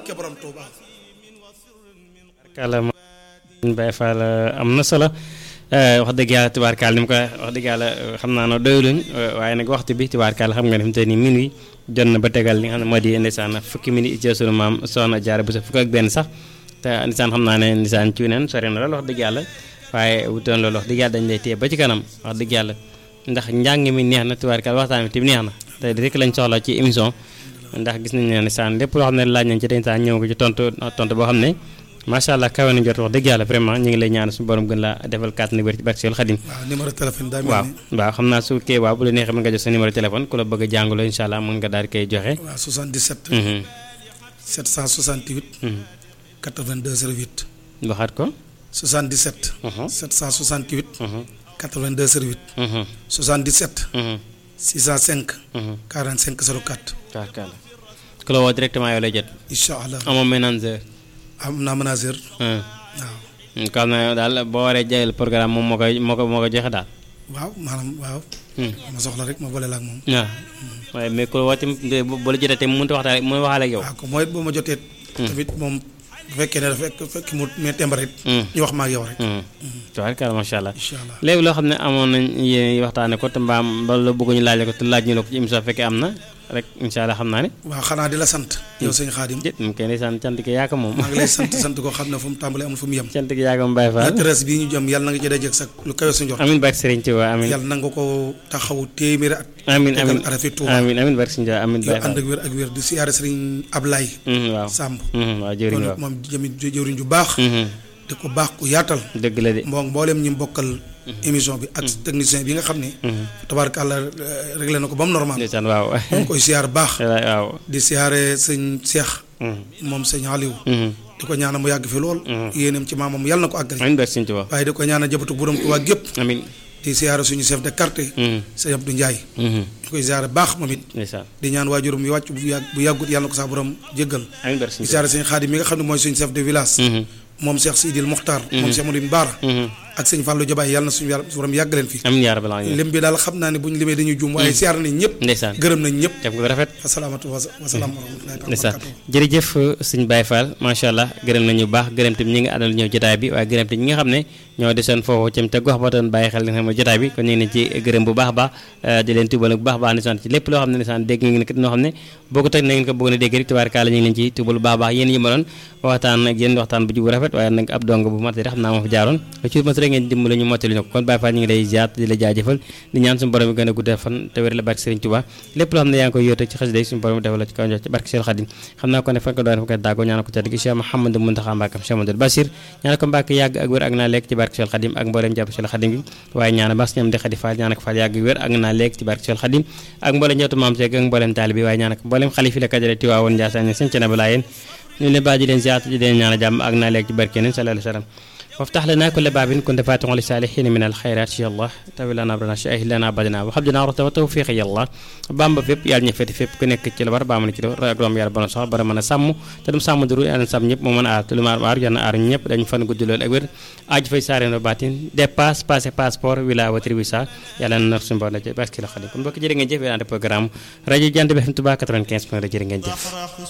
barke borom Touba. kàlla Baye Fall am na solo wax dëgg yàlla tubaarkaal ni mu ko wax dëgg yàlla xam naa ne doyuluñ waaye nag waxtu bi tubaarkaal xam nga ne fi mu toll nii minuit jot na ba tegal li nga xam ne moo di ndeysaan fukki minute ci sunu maam soxna jaara bu sa fukk ak benn sax te ndeysaan xam naa ne ndeysaan ci neen sori na lool wax dëgg yàlla waaye wutoon loolu wax dëgg yàlla dañ lay téye ba ci kanam wax dëgg yàlla ndax njàng mi neex na tubaarkaal waxtaan bi tamit neex na te rek lañ soxla ci émission ndax gis nañ ne ndeysaan lépp loo xam ne laaj nañ ci dañ saan ñëw ko ci tontu tontu boo xam ne macha allah kawe na jot wax dëgg yàlla vraiment ñu ngi lay ñaan suñu borom gën laa defal kàttan wér ci barke Seydou Khadim waaw numéro téléphone daa mel waaw ni waaw xam naa su kee waaw bu la neexee mën nga jox sa numéro téléphone ku la bëgg a jàngaloo incha allah mën nga daal di koy joxe. waaw 77. Mhm, 768. mhm. 82 08. waxaat ko. 77. Mhm, 768. mhm, 82 08. mhm, 77. mhm, 605. mhm. 45 04. tubaarkàlla ku la woo directement yow lay jot incha allah amoo manager. am naa manager. ah waaw. xam na daal boo waree jël programme moom moo koy moo ko moo ko joxe daal. waaw maanaam waaw. Hmm. ma soxla rek ma boole la ak moom. waaw waaye mais ku la woo tamit bu bu la jotee tamit mënut a waxtaan mënut a waxaale ak yow. waaw ko mooy it boo ma jotee. tamit moom bu fekkee ne dafa fekk fekk mu mais tembar it. Hmm. ñu wax ma ak yow rek. Hmm. tubaarkàlla macha allah. incha allah léegi loo xam ne amoon nañ yéen waxtaane ko te mbaam ba la bëgg ñu laaj ko te laaj ñu la ko ci émission fekkee am na rek incha allah xam naa ne waaw xanaa di la sant. yow sëñ Xaadim. jët mu kenn sant cant ki yaa ko moom maa ngi lay sant sant koo xam ne fu mu tàmbalee amul fu mu yem. cant ki yaa ko moom Baye la Fall tërës bii ñu jëm yàlla na nga ci dajeeg sax lu kawe suñu jox. amin barke Serigne Touba amin yàlla na nga ko taxawu téeméeri at. amin amin tegal arafi Tuuba. amin amin barke Serigne Touba amin yoo Baye ànd Fall ak wér ak wér di siyaare sëriñ Ablaye Mhm, waaw Samb. Mhm, waaw jëriñ kon waaw moom jëmi jëwriñ ju baax. Mhm, di ko baax ku yaatal. dëgg la de moo mboolem ñi bokkal émission bi ak technicien bi nga xam ne. tabaarkàlla réglé na ko ba mu normal. ndeysaan waaw ñu ngi koy siyaar baax. waaw di siyaare sëñ Cheikh. Mhm, moom sëñ Aliou. mhm. di ko ñaanal mu yàgg fi lool. yéenam ci maamam yàlla na ko àggali. amin barke Serigne Touba waaye di ko ñaanal jëbatu borom Tuubaa gépp amin di siyaare suñu chef de quartier. Mhm, sëñ Abdou Ndiaye. mhm. ñu koy siyaare baax moom it. ndeysaan di ñaan waajuram yu wàcc bu yàgg bu yàggut yàlla na ko saa borom jéggal. amin barke di Serigne siyaare sëñ Xaadim mi nga xam ne mooy suñu chef de village. Touba Mhm, moom Cheikh Sidil Mokhtar. moom Cheikh Modou Baara. mhm. ak sëñ Fallou Jabaay yàlla na suñu yàlla borom yàgg leen fi. amin yaa rabbal alamin lim bi daal xam naa ne bu ñu limee dañuy juum waaye siyaare nañ ñëpp. ndeysaan gërëm nañ ñëpp. def nga rafet asalaamatu wa salaam wa rahmatullahi wa ndeysaan barakatuh. jërëjëf sëñ Baye Fall macha allah gërëm nañu bu baax gërëm tamit ñi nga àndal ñëw jotaay bi waaye gërëm tamit ñi nga xam ne ñoo desoon foofu cam te gox ba doon bàyyi xel li nga xam ne jotaay bi kon ñu ngi leen ci gërëm bu baax a baax eh, di leen tubal bu baax a baax ndeysaan ci lépp loo xam ne ndeysaan dégg ngeen ko noo xam ne boo ko teg na ngeen ko bëgg a dégg rek tubaarkaala ñu ngi leen ci tubal bu baax a baax yéen yi ma doon waxtaan ak yéen waxtaan bu jub rafet waaye nag ab dong bu matari xam naa moo fa jaaroon ci mat rek ngeen dimbali ñu mottali ñu ko kon Baye Fall ñu ngi lay ziar di la jaajëfal di ñaan suñu borom bi gën a guddal fan te wér la barke Serigne Touba lépp loo xam ne yaa ngi koy yóote ci xasida yi suñu borom defal la ci kaw jox ci barke Cheikh Khadim xam naa ko ne fan ko doon fa koy dàggoo ñaan ko tedd gi Cheikh Mouhamadou Mountakha Mbacké Cheikh Mamadou Bassir ñaan ko Mbacké yàgg ak wér ak naa lekk ci barke Cheikh Khadim ak mboolem jàpp Cheikh Khadim gi waaye ñaan bas ñoom di Khady Fall ñaan ko Fall yàgg wér ak naa lekk ci barke Cheikh Khadim ak mboolem njabootu maam Cheikh ak mboolem taalibi waaye ñaan ko mboolem xalifi la kajale Tiwaawoon Ndiassane sëñ ci na balaa ñu leen baa di leen ziar di leen ñaan jàmm ak naa lekk ci barke yéen sallallahu alayhi wa sallam وافتح لنا كل باب كنت فاتحا للصالحين من الخيرات يا الله تاوي لنا برنا شاهد لنا بدنا وحبنا رت وتوفيق يا الله بامبا فيب يال ñi fété fépp ku nekk ci la war ba man ci rek doom yàlla bon sax bara mën a sàmm te dum sàmm duru yàlla sàmm ñëpp moo mën a aar te lu ma aar yàlla aar ñëpp dañu fan gudd lool ak wér aaj fay saare no baatin dépasse passé passeport wila watri visa yàlla na suñu bon ci parce que la xadi kon mbokk jërë ngeen jëf yéen programme rajo Jant bi FM Touba 95 point jërë ngeen jëf